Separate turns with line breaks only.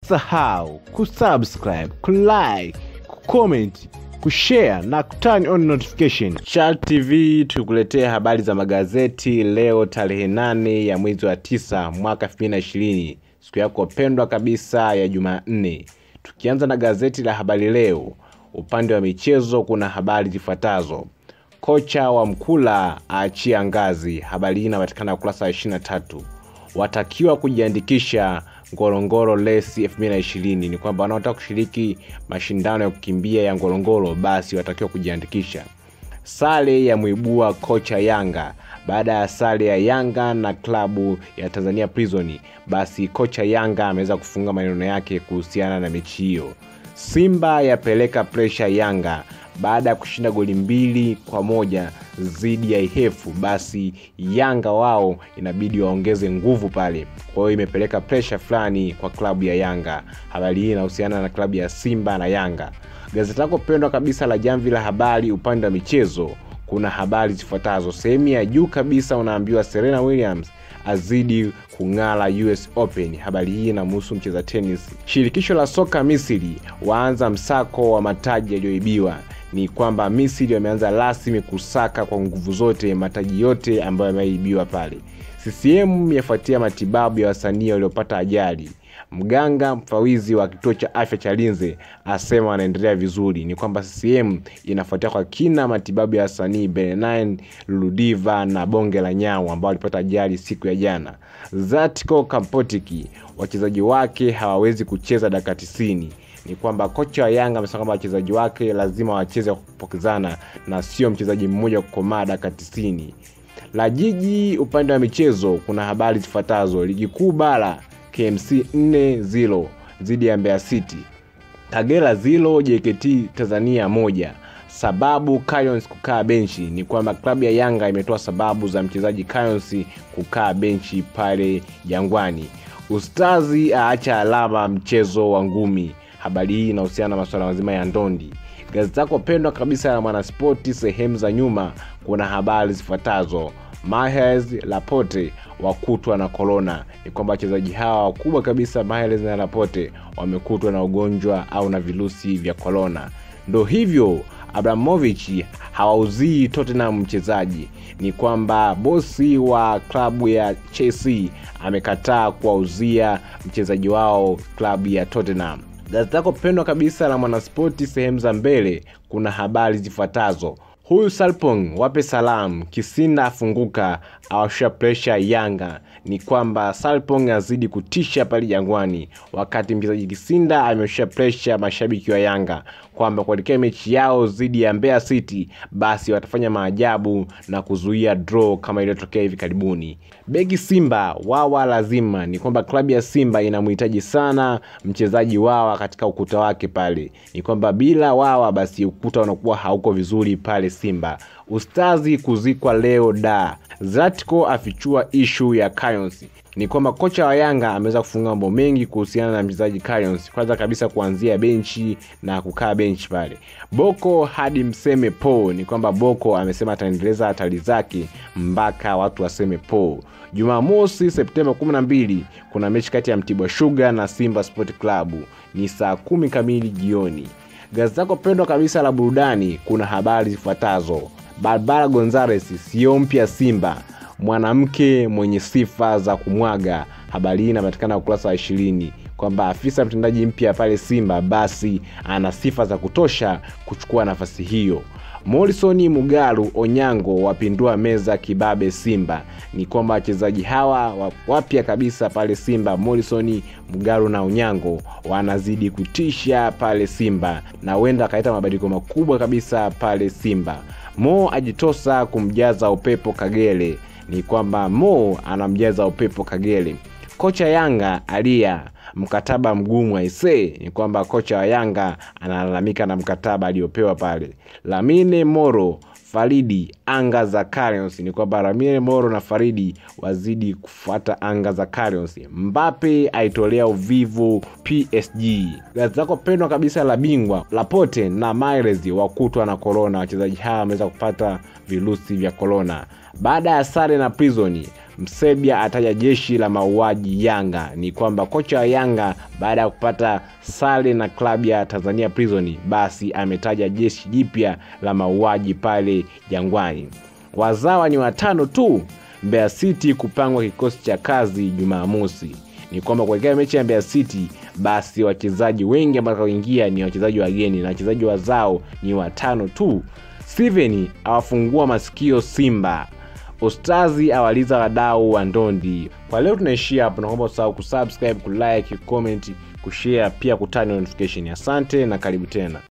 usisahau kusubscribe kulike kucomment kushare na kuturn on notification Chart tv tukuletea habari za magazeti leo tarehe nane ya mwezi wa tisa mwaka 2020 siku yako pendwa kabisa ya jumanne tukianza na gazeti la habari leo upande wa michezo kuna habari zifuatazo kocha wa mkula aachia ngazi habari hii inapatikana ukurasa wa 23 watakiwa kujiandikisha ngorongoro lesi 2020 ni kwamba wanaotaka kushiriki mashindano ya kukimbia ya ngorongoro basi watakiwa kujiandikisha sare ya mwibua kocha yanga baada ya sare ya yanga na klabu ya tanzania prison basi kocha yanga ameweza kufunga maneno yake kuhusiana na mechi hiyo simba yapeleka presha yanga baada ya kushinda goli mbili kwa moja dhidi ya ihefu basi yanga wao inabidi waongeze nguvu pale kwa hiyo imepeleka presha fulani kwa klabu ya yanga habari hii inahusiana na klabu ya simba na yanga gazeti lako pendwa kabisa la jamvi la habari upande wa michezo kuna habari zifuatazo sehemu ya juu kabisa unaambiwa serena williams azidi kung'ala us open habari hii inamhusu mcheza tenis shirikisho la soka misri waanza msako wa mataji yaliyoibiwa ni kwamba misri wameanza rasmi kusaka kwa nguvu zote mataji yote ambayo yameibiwa pale ccm yafuatia matibabu ya wasanii waliopata ajali mganga mfawizi wa kituo cha afya cha linze asema wanaendelea vizuri ni kwamba ccm inafuatia kwa kina matibabu ya wasanii benin ludiva na bonge la nyau ambao walipata ajali siku ya jana zatco kampotiki wachezaji wake hawawezi kucheza dakika tisini ni kwamba kocha wa yanga amesema kwamba wachezaji wake lazima wacheze kwa kupokezana na sio mchezaji mmoja kukomaa dakika tisini la jiji upande wa michezo kuna habari zifuatazo ligi kuu bara kmc 4 dhidi ya mbeya city kagera 0 jkt tanzania moja sababu Cayons kukaa benchi ni kwamba klabu ya yanga imetoa sababu za mchezaji Cayons kukaa benchi pale jangwani ustazi aacha alama mchezo wa ngumi habari hii inahusiana na masuala mazima ya ndondi gazeti lako pendwa kabisa la mwanaspoti sehemu za nyuma kuna habari zifuatazo mahes lapote wakutwa na korona ni kwamba wachezaji hawa wakubwa kabisa mahes na lapote wamekutwa na ugonjwa au na virusi vya korona ndo hivyo abramovich hawauzii tottenham mchezaji ni kwamba bosi wa klabu ya chelsea amekataa kuwauzia mchezaji wao klabu ya tottenham gazeti lako pendwa kabisa la mwanaspoti sehemu za mbele kuna habari zifuatazo huyu salpong wape salam kisinda afunguka awashusha presha yanga ni kwamba salpong azidi kutisha pale jangwani wakati mchezaji kisinda ameshusha presha mashabiki wa yanga kwamba kuelekea mechi yao dhidi ya mbeya city basi watafanya maajabu na kuzuia draw kama iliyotokea hivi karibuni beki simba wawa lazima ni kwamba klabu ya simba inamhitaji sana mchezaji wawa katika ukuta wake pale ni kwamba bila wawa basi ukuta unakuwa hauko vizuri pale simba ustazi kuzikwa leo da zatco afichua ishu ya Cayons ni kwamba kocha wa yanga ameweza kufunga mambo mengi kuhusiana na mchezaji Cayons kwanza kabisa kuanzia benchi na kukaa benchi pale boko hadi mseme po ni kwamba boko amesema ataendeleza hatari zake mpaka watu waseme po jumamosi septemba 12 kuna mechi kati ya mtibwa shuga na simba sport club ni saa kumi kamili jioni gazeti lako pendwa kabisa la burudani kuna habari zifuatazo barbara gonzales sio mpya simba mwanamke mwenye sifa za kumwaga habari hii inapatikana ukurasa wa ishirini kwamba afisa mtendaji mpya pale simba basi ana sifa za kutosha kuchukua nafasi hiyo morisoni mugaru onyango wapindua meza kibabe simba ni kwamba wachezaji hawa wapya kabisa pale simba morisoni mugaru na onyango wanazidi kutisha pale simba na huenda akaleta mabadiliko makubwa kabisa pale simba mo ajitosa kumjaza upepo kagere ni kwamba mo anamjaza upepo kagere kocha yanga alia mkataba mgumu aisee ni kwamba kocha wa yanga analalamika na mkataba aliyopewa pale lamine moro faridi anga za Carions ni kwamba lamine moro na faridi wazidi kufuata anga za Carions mbape aitolea uvivu psg gazeti lako pendwa kabisa la bingwa lapote na maires wakutwa na korona wachezaji hawa wameweza kupata virusi vya korona baada ya sare na prisoni Msebia ataja jeshi la mauaji Yanga. Ni kwamba kocha wa Yanga baada ya kupata sare na klabu ya Tanzania Prison, basi ametaja jeshi jipya la mauaji pale Jangwani. Wazawa ni watano tu. Mbeya City kupangwa kikosi cha kazi Jumamosi. Ni kwamba kuelekea mechi ya Mbeya City, basi wachezaji wengi ambao watakaoingia ni wachezaji wageni na wachezaji wazao ni watano tu. Steven awafungua masikio Simba. Ustazi awaliza wadau wa ndondi. Kwa leo tunaishia hapo, naomba usahau kusubscribe, kulike, kucomment, kushare pia kutani notification. Asante na karibu tena.